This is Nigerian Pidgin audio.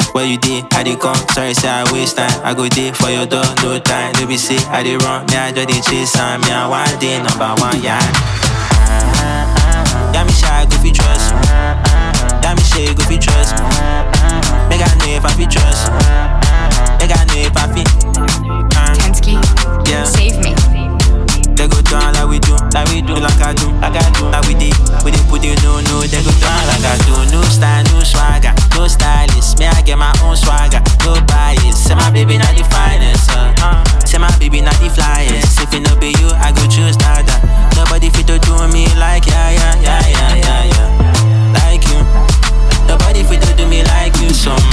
Where you did, I did come, sorry, say I waste time. I go there for your door, no time. No be say I did run, me I just dey chase and me I one day number one, yeah. Yeah, me shy, go fi trust. Yeah, me shy, go fi trust. Make I know if I fi trust. Make I know if I fi. Uh, Kensky, yeah. save me. They go down like we do, like we do, like I do, like I do, like we did. We did put it no, no, they go down like I do. No style, no swagger, no stylist. Me, I get my own swagger, no bias. Say my baby not the finest, uh. Say my baby not the flyest. If it no be you, I go choose nada. Nobody fit to do me like yeah, yeah, yeah, yeah, yeah, yeah. Like you. Nobody fit to do me like you. So